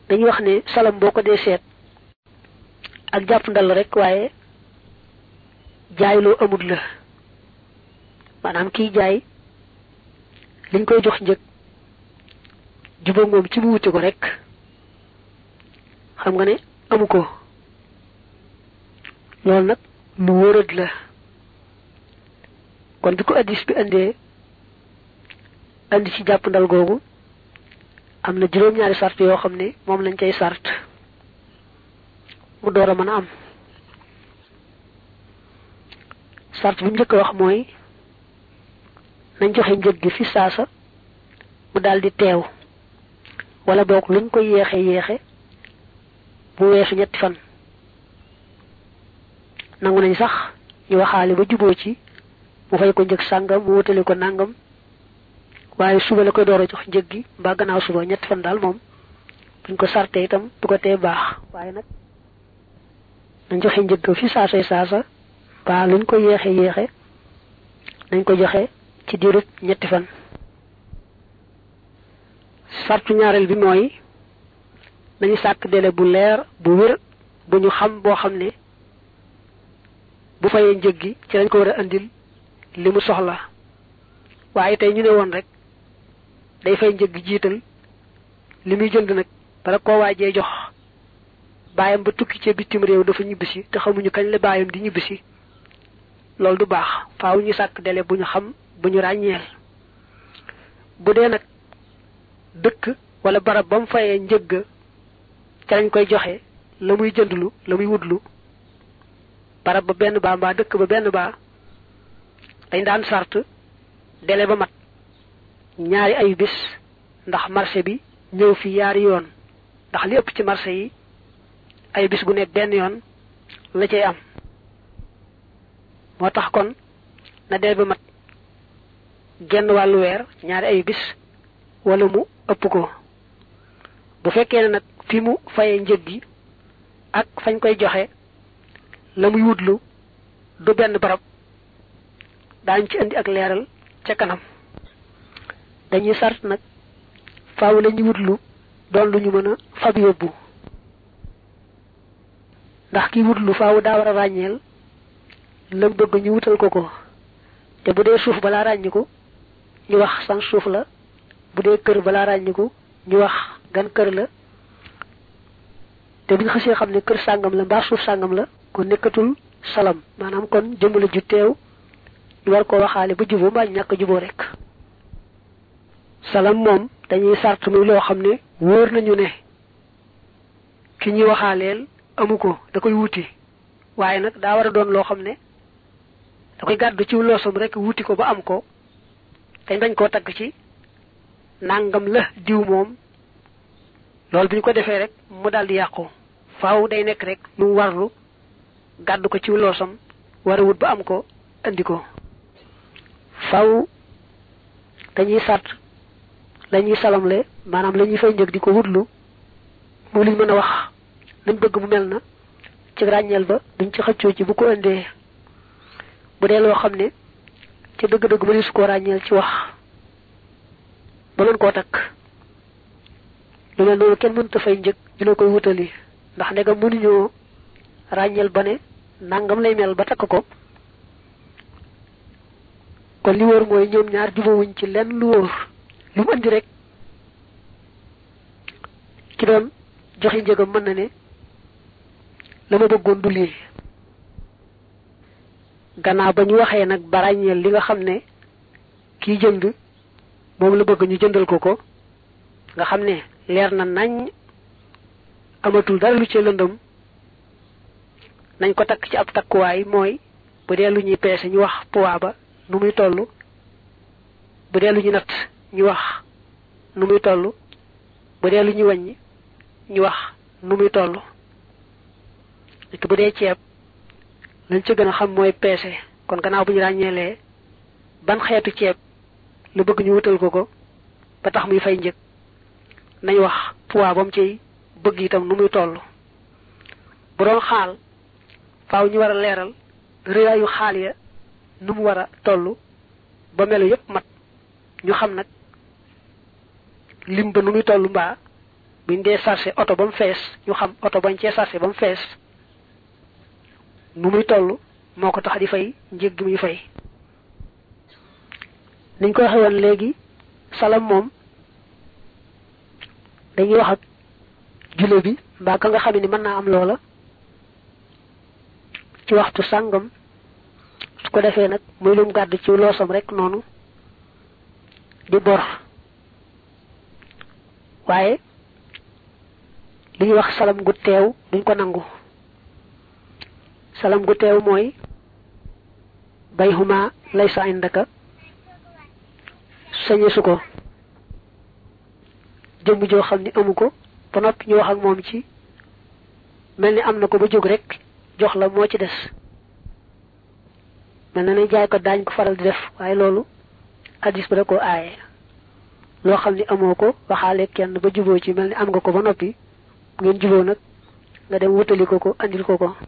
dañuy wax ne salam boo ko dee seet ak jàpp ndal rek waaye jaay loo amut la maanaam kiy jaay liñ koy jox njëg jubóo moom ci mu wuti ko rek xam nga ne amu ko loolu nag lu wóorad la kon bi ko addis bi indee andi ci jàpp ndal googu am na juróom-ñaari sart yoo xam ne moom lañ cay sart mu door a mën a am sart bi mu njëkk a wax mooy nañ joxe njëg gi fi saasa mu daldi teew wala boog luñ ko yéexe yéexe bu weesu ñetti fan nangu nañ sax ñu waxaale ba juboo ci mu fay ko njëg sàngam mu wutale ko nàngam waaye suba la koy door a jox njëg gi mbaa gannaaw suba ñetti fan daal moom buñ ko sarte itam du ko tee baax waaye nag nañ joxe njëg fi saasay saasa ba luñ ko yéexe yéexe nañ ko joxe ci diirub ñetti fan sartu ñaareel bi mooy nañu sàkk délai bu leer bu wér bu ñu xam boo xam ne bu fayee njëg gi ci lañ ko war a andil li mu soxla waaye tey ñu ne woon rek day fay njëg gi jiital li muy jënd nag bara koo waajee jox baayam ba tukki ca bitim réew dafa ñibbisi te xamuñu kañ la baayam di ñibbisi loolu du baax faaw ñu sàkk délai bu ñu xam bu ñu ràññeel bu dee nag dëkk wala barab ba mu fayee njëgg ca lañ koy joxe la muy jëndlu la muy wutlu barab ba benn baa mbaa dëkk ba benn baa dañ daan sart délai ba mat ñaari ayu bis ndax marché bi ñëw fi yaari yoon ndax li ëpp ci marché yi ay bis gu nekk benn yoon la cay am moo tax kon na délai ba mat genn wàllu weer ñaari ayu bis wala mu ëpp ko bu fekkee ne nag fi mu fayee njëg gi ak fañ koy joxe la muy wutlu du benn barab daañ ci indi ak leeral ca kanam dañuy sart nag faaw la ñuy wutlu doon lu ñu mën a fab yóbbu ndax ki wutlu faaw daa war a ràññeel lam bëgg ñu wutal ko ko te bu dee suuf balaa ràññiku ñu wax san suuf la bu dee kër balaa ràññiku ñu wax gan kër la te bu ñu xasee xam ne kër sàngam la mbaa suuf sàngam la kon nekkatul salam maanaam kon jëmale ju teew ñu war ko waxaale ba juboo mbaa ñàkk juboo rek salam moom dañuy sart muy loo xam ne wóor nañu ne ki ñuy waxaaleel amu ko da koy wuti waaye nag daa war a doon loo xam ne da koy gàddu ci loosam rek wuti ko ba am ko dañ bañ koo tagg ci nangam la diw moom loolu bi ñu ko defee rek mu daal di yàqu faaw day nekk rek lu mu warlu gàddu ko ci loosam war a wut ba am ko andi ko faaw dañuy sàtt la ñuy salamle maanaam la ñuy fay njëg di ko wutlu mu liñ mën a wax nañ bëgg mu mel na ci ràññeel ba duñ ci xëccoo ci bu ko indee bu dee loo xam ne ci dëgg-dëgg mënees su koo ràññeel ci wax ba mën koo takk lu mel noonu kenn mënta fay njëg ñu la koy wutali ndax ndegam mënuñoo ràññeel ba ne nangam lay mel ba takk ko kon li wóor mooy ñoom ñaar jubawuñ ci lenn lu wóor lu mu andi rek ki doon joxe njëgam mën na ne la ma bëggoon du lii gannaaw ba ñu waxee nag ba ràññeel li nga xam ne kiy jënd moom la bëgg ñu jëndal ko ko nga xam ne leer na nañ amatul dara lu ci lëndëm nañ ko takk ci ab takkuwaay mooy bu dee lu ñuy peese ñu wax poids ba nu muy toll bu dee lu ñu natt ñu wax nu muy toll bu dee lu ñuy wàññi ñu wax nu muy toll nit bu dee ceeb lañ ci gën a xam mooy peese kon gannaaw bu ñu ràññeelee ban xeetu ceeb lu bëgg ñu wutal ko ko ba tax muy fay njëg nañ wax poids ba mu ciy bëgg itam nu muy toll bu doon xaal faaw ñu war a leeral rëyaayu xaal ya nu mu war a toll ba melu yépp mat ñu xam nag lim ba nu muy toll mbaa buñ dee sarse oto ba mu fees ñu xam oto bañ cee sarse ba mu fees nu muy toll moo ko tax di fay njëg gi muy fay niñ ko waxe woon léegi salam moom dañuy wax ak jule bi mbaa ka nga xam ni mën naa am loola ci waxtu sàngam su ko defee nag muy lum gàdd ci loosam rek noonu di bor waaye li ñuy wax salam gu teew duñ ko nangu salam gu teew mooy bay xuma lay sa indaka sañesu ko jëmm joo xam ni amu ko ba noppi ñu wax ak moom ci mel ni am na ko ba jóg rek jox la moo ci des mel na ne jaay ko daañ ko faral di def waaye loolu hadis ba da koo aaye loo xam ni amoo ko waxaale kenn ba juboo ci mel ni am nga ko ba noppi ngeen juboo nag nga dem wutali ko ko andil ko ko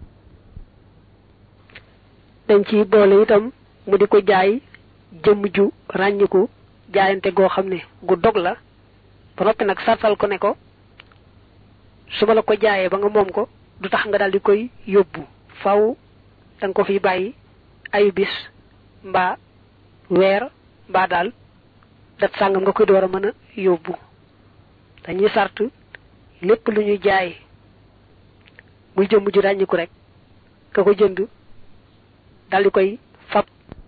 dañ ci boole itam mu di ko jaay jëmm ju ràññiku jaayante goo xam ne gu dog la ba noppi nag sartal ko ne ko su ma la ko jaayee ba nga moom ko du tax nga daal di koy yóbbu faw da nga ko fi bàyyi ayu bis mbaa weer mbaa daal dat sàngam nga koy door a mën a yóbbu dañuy sart lépp lu ñuy jaay muy jëmm ju ràññiku rek ka ko jënd daal di koy fab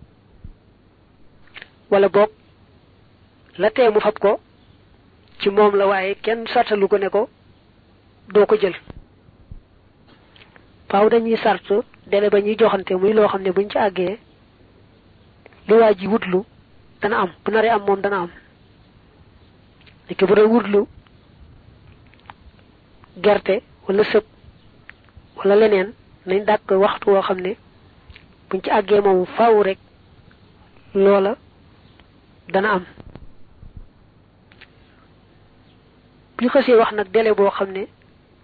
wala boog la tee mu fab ko ci moom la waaye kenn sartalu ko ne ko doo ko jël faaw dañuy sart dele ba ñuy joxante muy loo xam ne buñ ci àggee li waa ji wutlu dana am bu naree am moom dana am léegi bu dee wutlu gerte wala sëb wala leneen nañ dàkk waxtu woo xam ne buñ ci àggee moom faaw rek loola dana am bu ñu xësee wax nag délai boo xam ne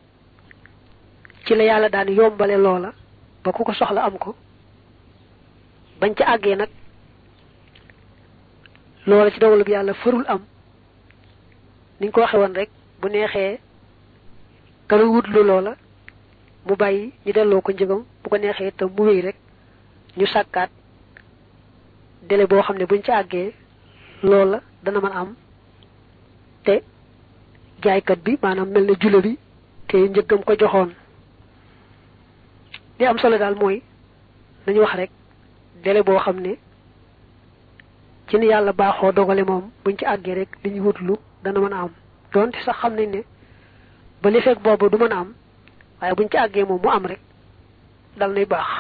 ci la yàlla daan yombale loola ba ku ko soxla am ko bañ ca àggee nag loola ci dogalu bi yàlla farul am niñ ko waxe woon rek bu neexee kala wutlu loola mu bàyyi ñu delloo ko njëgam bu ko neexee te mu wéy rek ñu sàkkaat délai boo xam ne buñ ca àggee loola dana mën am te jaaykat bi maanaam mel na jula bi te njëggam ko joxoon li am solo daal mooy nañu wax rek délai boo xam ne ci ni yàlla baaxoo dogale moom buñ ci àggee rek li ñu wutlu dana mën a am donte sax xam nañ ne ba li fekk boobu du mën a am waaye buñ ci àggee moom mu am rek dal nay baax